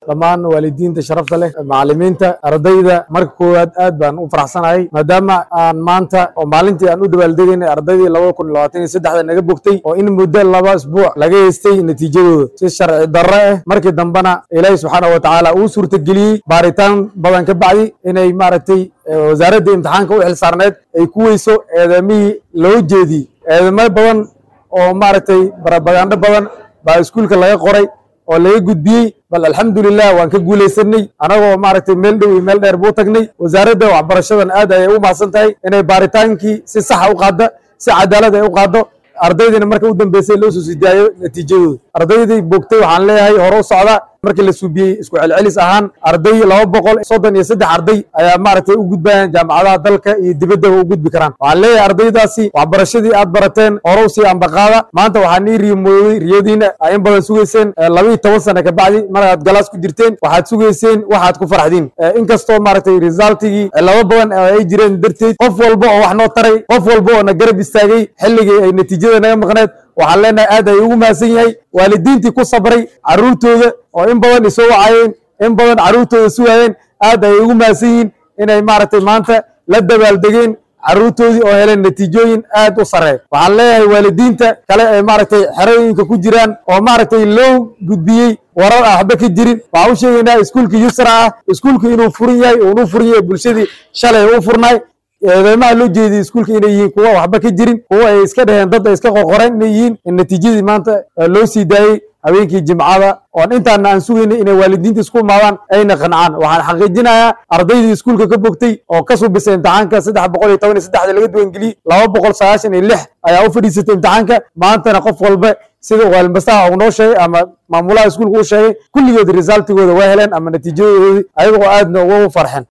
dhammaan waalidiinta sharafta leh macallimiinta ardayda marka koowaad aad baan u faraxsanahay maadaama aan maanta oo maalintii aan u dabaaldegaynay ardaydii labada kun iyo labaatan iyo saddexda naga bogtay oo in muddo laba isbuuc laga heystay natiijadooda si sharci darro ah markii dambena ilaahi subxaana wa tacaala uu suurtageliyey baaritaan badan ka bacdi inay maaragtay wasaaradda imtixaanka u xil saarneed ay ku weyso eedamihii loo jeediyey eedamo badan oo maaragtay barabagandho badan baa iskuulka laga qoray oo laga gudbiyey bal alxamdulilah waan ka guulaysanay anagoo maaragtay meel dhow iyo meel dheer buu tagnay wasaaradda waxbarashadan aad ayay u mahadsan tahay inay baaritaankii si saxa u qaaddo si cadaalad ay u qaaddo ardaydina marka u dambeysay loo soo sidaayo natiijadooda ardaydii bogtay waxaan leeyahay hore u socda markii la suubiyey isku celcelis ahaan arday laba boqol soddon iyo saddex arday ayaa maaragtay u gudbayaan jaamacadaha dalka iyo dibaddaba u gudbi karaan waxaan leeyahay ardaydaasi waxbarashadii aad barateen horow sii ambaqaada maanta waxaan ii riyomooday riyadiina aa in badan sugayseen labaiyo toban sana kabacdi markaad galaas ku jirteen waxaad sugayseen waxaad ku farxdiin inkastoo maaragtay resultigii laba badan ay jireen darteed qof walba oo wax noo taray qof walba oo na garab istaagay xilligii ay natiijada naga maqneed waxaan leenahay aad ay ugu mahadsan yahay waalidiintii ku sabray carruurtooda oo in badan isoo wacayeen in badan carruurtooda sugaayeen aad ay ugu mahadsan yihiin inay maaragtay maanta la dabaaldegeen carruurtoodii oo heleen natiijooyin aad u sarreeya waxaan leeyahay waalidiinta kale ee maaragtay xerooyinka ku jiraan oo maaragtay loo gudbiyey warar ah waxba ka jirin waxaan u sheegaynaa iskuulka yusra ah iskuulku inuu furan yahay uunu furan yahay bulshadii shalay u furnaay eedeymaha loo jeediyey iskuulka inay yihiin kuwa waxba ka jirin kuwa ay iska dheheen dad ay iska qoqoreen inay yihiin in natiijadii maanta loo sii daayey habeenkii jimcada oon intaana aan sugaynay inay waalidiinta isku imaadaan ayna qancaan waxaan xaqiijinayaa ardaydii iskuulka ka bogtay oo ka subisay imtixaanka saddex boqol iyo toban iyo saddexda laga duwangeliyey laba boqol sagaashan iyo lix ayaa u fadhiisatay imtixaanka maantana qof walba sida waalmastaha uu noo sheegay ama maamulaha iskuulka uu sheegay kulligood resultigooda waa heleen ama natiijadoodii ayagoo aadna ugu farxeen